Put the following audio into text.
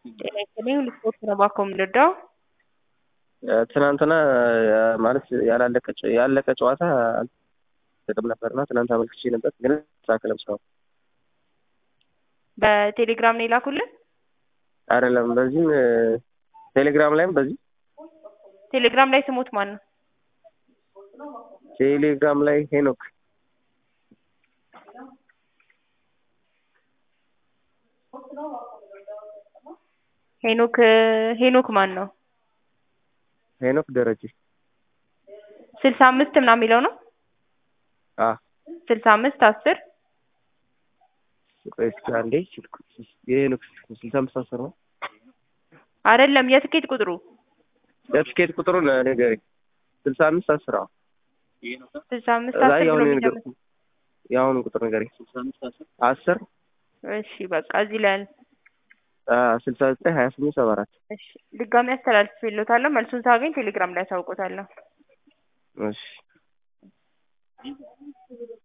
ጤና ይስጥልኝ ልስፖርት ነው ባኮ የምንረዳው ትናንትና ማለት ያላለቀ ያለቀ ጨዋታ ጥቅም ነበርና ትናንት አመልክቼ ነበር፣ ግን ተሳከለም ስራው በቴሌግራም ነው የላኩልን። አይደለም በዚህም ቴሌግራም ላይም በዚህ ቴሌግራም ላይ ስሞት ማን ነው? ቴሌግራም ላይ ሄኖክ ሄኖክ ሄኖክ ማን ነው? ሄኖክ ደረጀ ስልሳ አምስት ምናምን የሚለው ነው። አ ስልሳ አምስት አስር ቆይ እስኪ አንዴ ስልኩ የሄኖክ ስልሳ አምስት አስር ነው አይደለም የትኬት ቁጥሩ የትኬት ቁጥሩን ንገረኝ። ስልሳ አምስት አስር አዎ ስልሳ አምስት እዛ አስር ብሎ የአሁኑ የሚጀምር ነገር የአሁኑ ቁጥር ንገረኝ። አስር እሺ በቃ እዚህ ላይ አለ። ስልሳ ዘጠኝ ሀያ ስምንት ሰባ አራት እሺ ድጋሚ አስተላልፌልዎታለሁ። መልሱን ሳገኝ ቴሌግራም ላይ አሳውቆታለሁ። እሺ